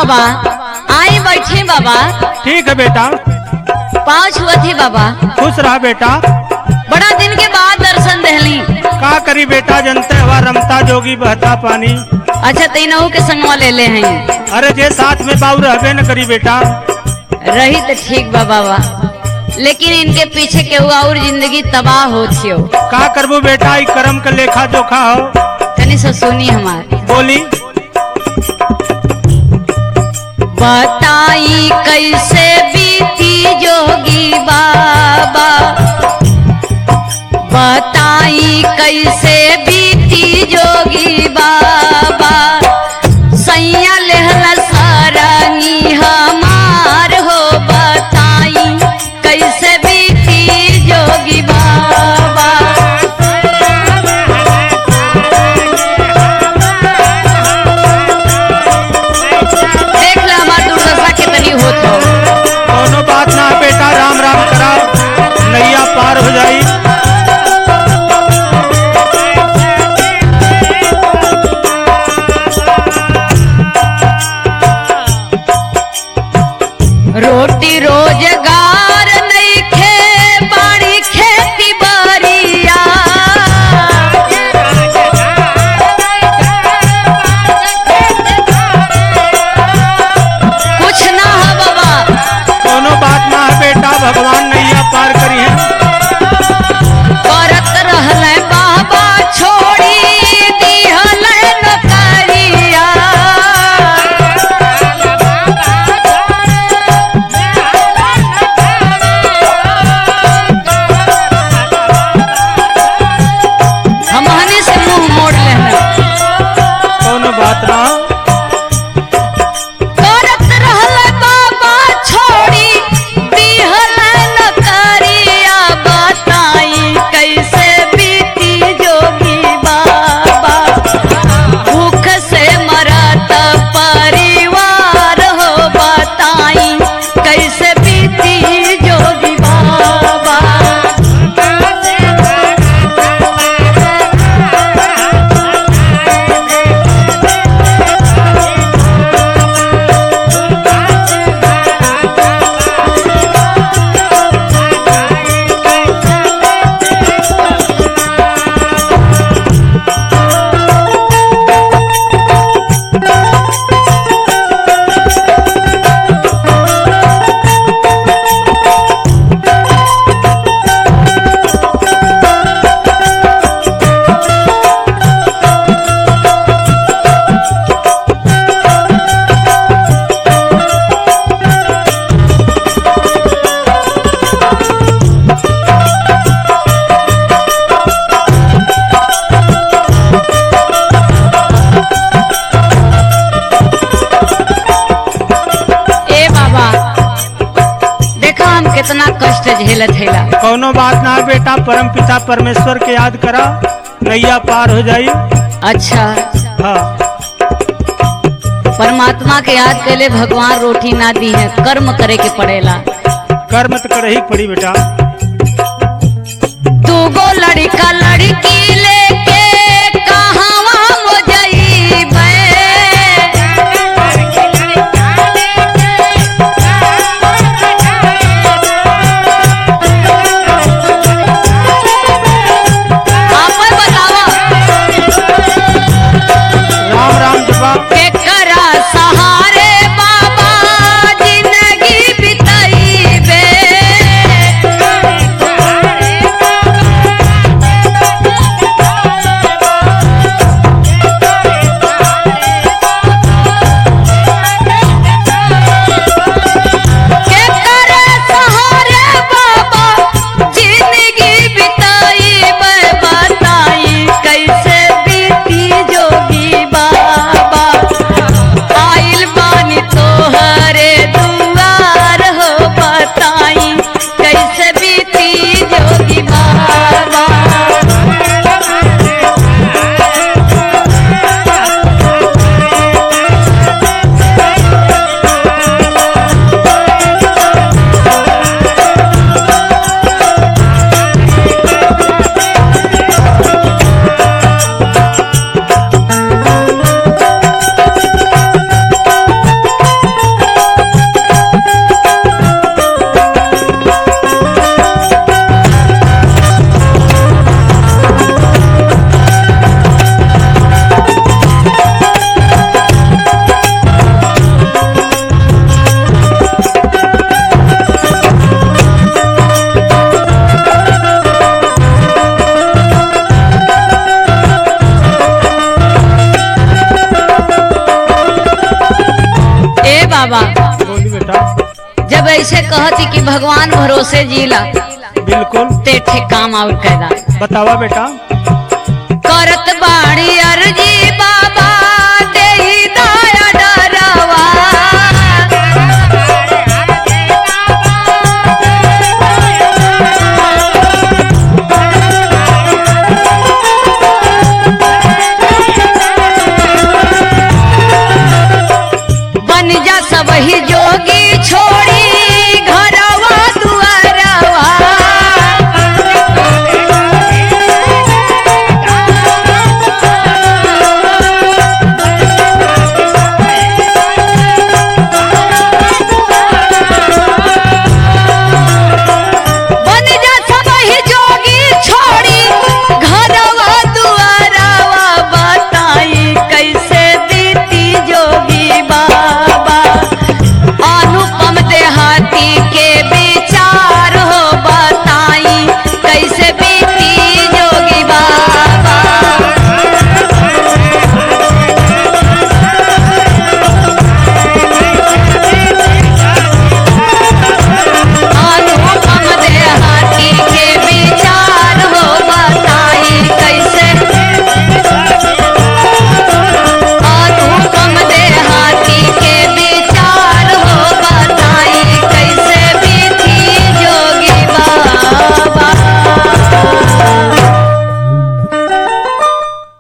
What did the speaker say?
बाबा आई बैठे बाबा ठीक है बेटा पाँव छुअत ही बाबा खुश रहा बेटा बड़ा दिन के बाद दर्शन दहली का करी बेटा जनते हवा रमता जोगी बहता पानी अच्छा तीनों के संगवा ले ले हैं अरे जे साथ में बाबू रहबे न करी बेटा रही तो ठीक बा बाबा लेकिन इनके पीछे के हुआ और जिंदगी तबाह हो थियो का करबू बेटा ई कर्म का लेखा जोखा हो तनी से सुनी हमार बोली बताई कैसे बीती जोगी बाबा बताई कैसे बीती जोगी बाबा सैया लेहला सारंगी हमार हो बताई कैसे बीती जोगी बाबा देख ला हमार दुर्दशा कितनी होत हो कोनो बात ना है बेटा राम राम करा नैया पार हो जाई रोटी रोजगार नइखे बाड़ी खेती बारिया कुछ ना है बाबा कोनो बात ना है बेटा भगवान नैया पार करी है करत रहले बाबा छोड़ी दिहले नौकरिया हमहनी से मुंह मोड़ लेना कोनो बात ना हो। करत रहले बाबा छोड़ी दिहले नौकरिया बताई कैसे बीती जोगी बाबा भूख से मरत परिवार हो बताई कैसे बीती जोगी बाबा ए बाबा देखा हम कितना कष्ट झेलत हेला कोनो बात ना है बेटा परम पिता परमेश्वर के याद करा नैया पार हो जाई अच्छा हाँ परमात्मा के याद कैले भगवान रोटी ना दी है कर्म करे के पड़ेला कर्म तो कर ही पड़ी बेटा दूगो लड़का लड़की लेके कहवा हो जइबे आपे बतावा राम राम जपा केकरा सहारे बाबा जिंदगी बिताइबे कहती कि भगवान भरोसे जीला बिल्कुल ते ठे काम और कैदा बतावा बेटा